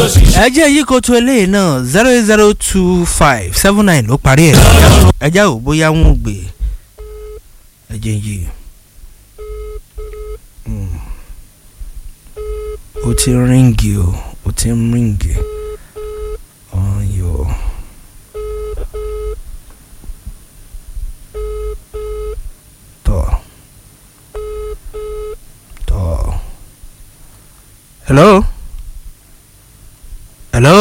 ẹ jẹ́ yìí kó tó eléyìí náà zero eight zero two five seven nine ló parí ẹ̀ ẹ jẹ́ ò bóyá wọn ò gbé ẹ jẹ́ yìí. Mm. ó ti ń ríǹgì o ó ti ń ríǹgì ọ̀yọ́. tọ́ tọ́ hello hello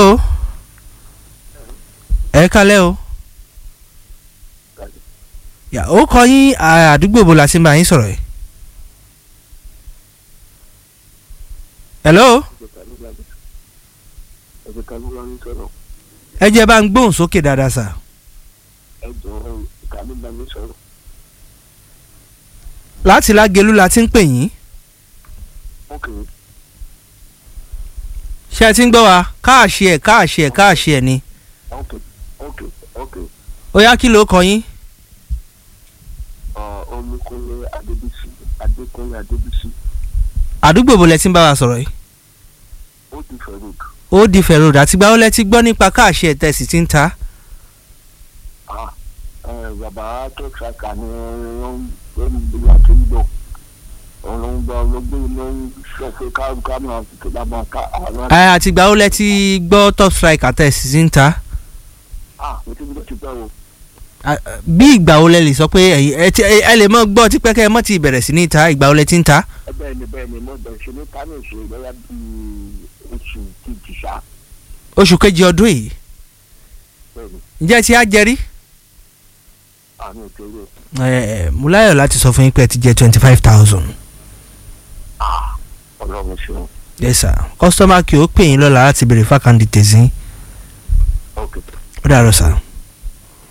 ẹ kálẹ̀ o yà ó kọ yín àdúgbò bo la ti ń bá yín sọ̀rọ̀ yìí. hello ẹ jẹ́ bá ń gbóhùn sókè dáadáa sà. láti lágelú la ti ń pè yín. ṣé ẹ ti ń gbọ́ wa káàṣì ẹ̀ káàṣì ẹ̀ káàṣì ẹ̀ ni. ó yá kí ló kọ yín. olùkọ́lé adébísí adékọ́lé adébísí àdúgbò bo lẹ ti ń bá wa sọ̀rọ̀ yìí. ó ti fẹ́ road ó di fẹ̀rọ̀ àtìgbà ó lẹ ti gbọ́ nípa káàṣì ẹ̀ tẹ̀sí ti ń ta. ah ẹ bàbá tó ṣàkà ni wọ́n ń bí àti ń bọ̀ òun ló ń gbọ́ ló gbé ló ń sọ pé ká ká máa tètè bá máa ká àwọn ẹ àtìgbà ó lẹ ti gbọ́ top striker tẹ̀sí ti ń ta. ah mo ti gbọ́ ti pẹ́ o À, bí ìgbà wo lẹ lè sọ pé ẹ̀yin- ẹ ti- ẹ ẹ lè mọ gbọ́ tipẹ́ kẹ́ ẹ mọ́ ti bẹ̀rẹ̀ sí ní ta ìgbà wo lẹ ti ń ta. ẹ bẹ́ẹ̀ ni bẹ́ẹ̀ ni mo bẹ̀ ṣe ní kánò ṣe lọ́yà bíi oṣù kejì ṣá oṣù kejì ọdún yìí bẹ́ẹ̀ ni ǹjẹ́ ẹ ti á jẹrí. àmì òkèèrè ẹ ẹ mo láyọ̀ láti sọ fún yín pé ẹ ti jẹ twenty five thousand. ah ọlọ́run ṣeun yes sir kọ́sítọ́mà kí ó pè yín lọ́la láti béèrè fákàndì tẹ̀sí. ok ó dàrọ̀ sir.